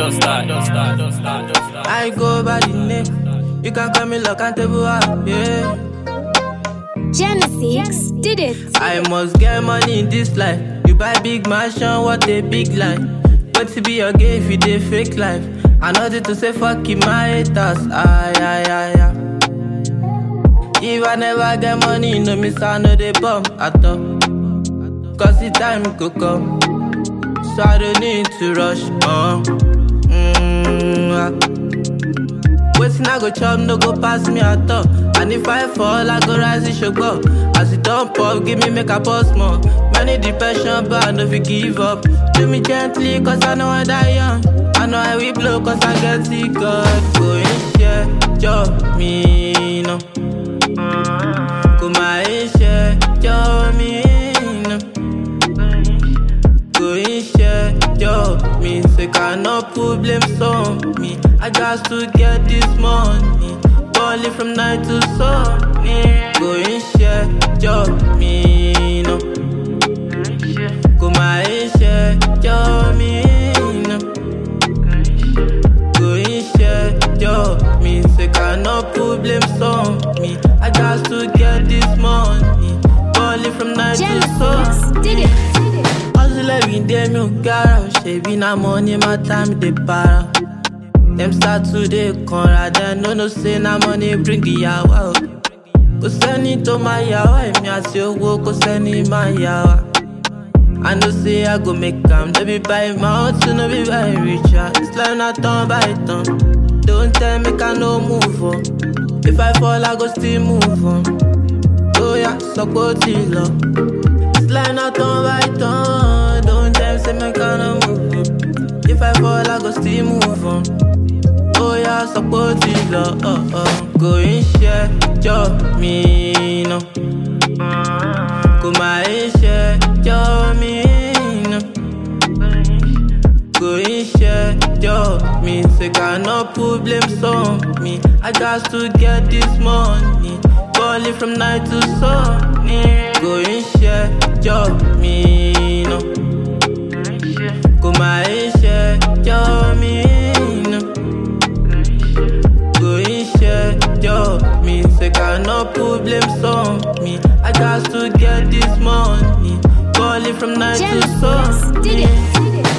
don't start, don't start, don't start, don't start. I go by the name. You can call me lock and table up, yeah. Genesis did it. I must get money in this life. You buy big mansion, what a big life. But to be your gay if you dey fake life. I nothing to say fuck you, my haters. Aye, aye, aye, aye. If I never get money, you know me, so I know they bum at all. Cause the time could come. So I don't need to rush. Uh. Mm, ah. Waiting, I go chop, no go pass me at all. And if I fall, I go rise, it should go. As it don't pop, give me make a pause more. Many depression, but I know if you give up. Do me gently, cause I know I die young. I know I will blow, cause I get sick of going share, job, me, no. Go my share, job, me, no. Going share, job, me, say cannot put blame on me. I got to get this money. Balling from night to sun. Going share, job, me, no. Go my share, job, me, no. Going share, job, me, say cannot put blame on me. I got to get this money. Balling from night to sun. Genesis did it. Hustle every day, me gara. Ṣebí na money matter, me dey para. Dem start to dey kanra, dem no know say na money bring ìyàwó. o. Kò sẹ́ni tó máa yà wá, èmi àti owó kò sẹ́ni máa yà wá. I know say I go make am, no be by my own, no be by richer. It's like na turn by turn. Don't tell me I no move on. If I fall, I go still move on. Oh yeah, sọ pé ó ti lọ. It's like not turn by turn. Don't tell me say me can't move on. If I fall, I go still move on. Oh yeah, support it, love. Oh, oh. Go in share, job, me, no. Go my share, job, me, no. Go in share, job, me. Say cannot put blame on me. I got to get this money. Balling from night to sun. Go in share, job, me, no. Go my share, job, me, no. Go in share, job, me. Say cannot put blame on me. I got to get this money. Balling from night to sun. Genesis did it.